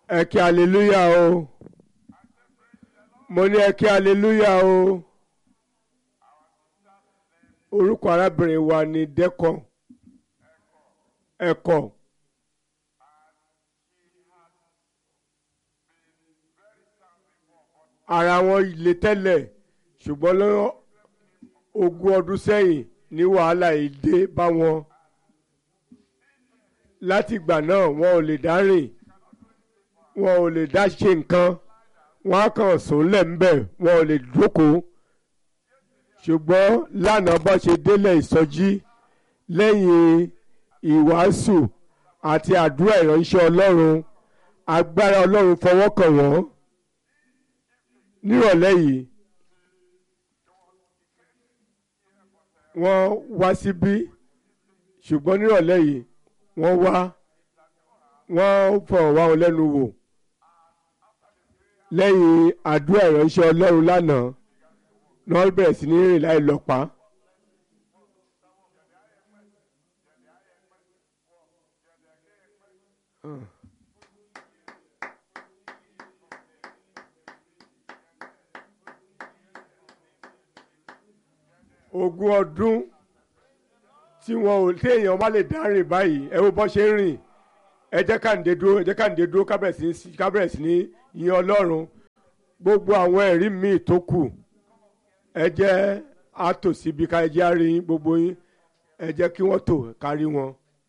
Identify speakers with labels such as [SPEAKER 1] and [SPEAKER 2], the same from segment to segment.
[SPEAKER 1] ẹ kí aleluya o mo ní ẹ kí aleluya o orúkọ arábìnrin wa ni dẹ́kọ̀ ẹ̀kọ́ ara wọn le tẹ́lẹ̀ ṣùgbọ́n lọ́wọ́ ogún ọdún sẹ́yìn ní wàhálà yìí dé bá wọn láti ìgbà náà wọn ò lè dá rìn wọn ò lè dá ṣe nǹkan wọn á kàn sùn lẹ́ńbẹ̀ wọn ò lè jókòó ṣùgbọ́n lánàá bá ṣe délẹ̀ ìsọjí lẹ́yìn ìwàásù àti àdúrà ìránṣẹ́ ọlọ́run agbára ọlọ́run fọwọ́ kàn wọ́n nírọ̀lẹ́ yìí wọ́n wá síbí ṣùgbọ́n nírọ̀lẹ́ yìí wọ́n wá wọ́n fọ̀rọ̀ wá wọn lẹ́nu wò lẹ́yìn àdúrà ìránṣẹ́ ọlọ́run lánàá ni wọ́n bẹ̀rẹ̀ sí ní rìn láì lọ́pàá. ogún ọdún tí wọn ò téèyàn má lè dá rìn báyìí ẹ wo bọ́ ṣe ń rìn ẹ jẹ́ káǹdé dúró ẹ jẹ́ káǹdé dúró kábẹ̀rẹ̀ sí ní yin ọlọ́run gbogbo àwọn ẹ̀rí míì tó kù ẹ jẹ́ àtò síbi ká ẹ jẹ́ àárín gbogbo yín ẹ jẹ́ kí wọ́n tò kárí wọn.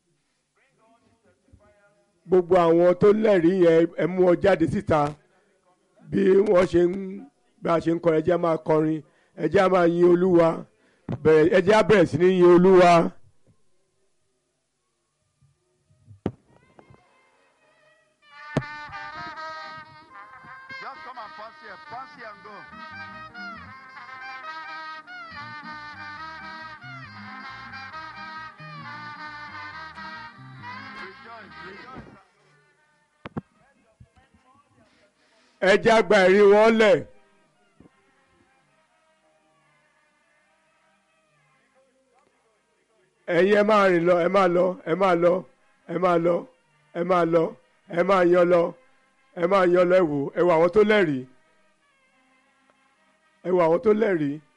[SPEAKER 1] gbogbo àwọn tó lẹ́rìí yẹn ẹ mú wọn jáde síta bí wọ́n ṣe ń bá a ṣe ń kọrin ẹ jẹ́ máa kọrin ẹ jẹ́ máa yin olúwa bẹ̀rẹ̀ ẹ jẹ́ bẹ̀rẹ̀ sí ní yin olúwa.
[SPEAKER 2] Just come and pass here, pass here and go. Rejoice, rejoice.
[SPEAKER 1] ẹ jẹ́ àgbà ẹ̀rí wọn lẹ̀. ẹ̀yin ẹ máa rìn lọ ẹ máa lọ ẹ máa lọ ẹ máa lọ ẹ máa lọ ẹ máa yan lọ ẹ máa yan lọ ẹ wò ẹ wò àwọn tó lẹ́rìí ẹ wò àwọn tó lẹ́rìí